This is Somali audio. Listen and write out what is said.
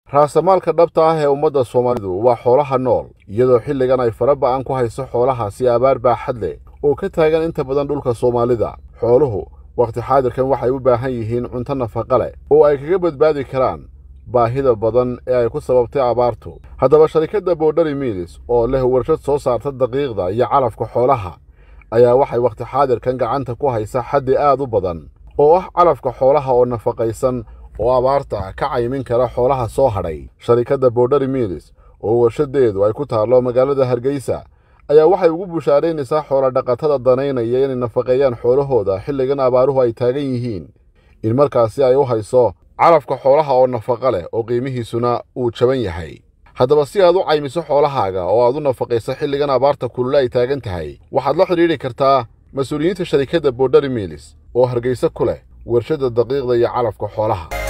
raasamaalka dhabta ah ee ummadda soomaalidu waa xoolaha nool iyadoo xilligan ay fara ba'an ku hayso xoolahaasi abaar baaxad leh oo ka taagan inta badan dhulka soomaalida xooluhu wakhti xaadirkan waxay u baahan yihiin cunto nafaqa leh oo ay kaga badbaadi karaan baahida badan ee ay ku sababtay abaartu haddaba sharikadda boodhari miilis oo leh warshad soo saarta daqiiqda iyo calafka xoolaha ayaa waxay wakhti xaadirkan gacanta ku haysa xaddi aad u badan oo ah calafka xoolaha oo nafaqaysan oo abaarta ka caymin kara xoolaha soo hadhay sharikadda boodhari miilis oo warshadeedu ay ku taallo magaalada hargeysa ayaa waxay ugu bushaaraynaysaa xoolodhaqatada danaynaya inay nafaqeeyaan xoolahooda xilligan abaaruhu ay taagan yihiin in markaasi ay u hayso calafka xoolaha oo nafaqa leh oo qiimihiisuna uu jaban yahay haddaba si aad u caymiso xoolahaaga oo aad u nafaqayso xilligan abaarta kulule ay taagan tahay waxaad la xidhiidhi kartaa mas-uuliyiinta sharikadda boodhari miilis oo hargeysa ku leh warshadda daqiiqda iyo calafka xoolaha